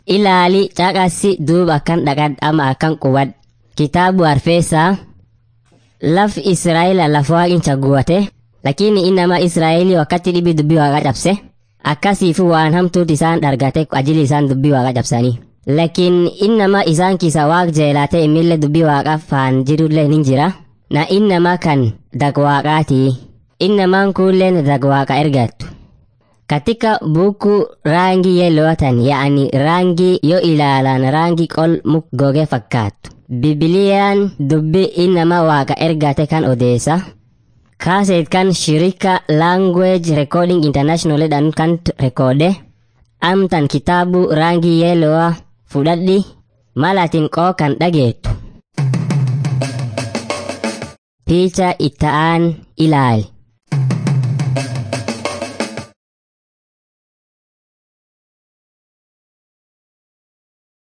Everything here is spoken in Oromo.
ilaali caqasi duuba akkan dhaqad ama akkan qubad kitaabu arfeessaa laf israa'ela lafa waaqin chaguwate lakini innama israa'eli wakkatti dhibi dubbii waaqa cabse akkasiifu waan hamtuut isaan dhargate ajili isaan dubbii waaqa cabsanii lakin innama isaan kisa waaq jeelaate immille dubbii waaqa faan jirullee nin jira na innama kan dag waaqaatii innamaan kuulleen dag waaqa ergattu katika buku rangi yeloatan yaani rangi yo ilaalan rangi qol muk goge fakkaattu bibiliyaan dubbi innama waaqa ergate kan odeessa kaaseet kan shirika language recording international dhan kan rekoode amtan kitaabu rangi yeloa fudhadhi malatin qoo kan dhageettu picha itta'aan ilaali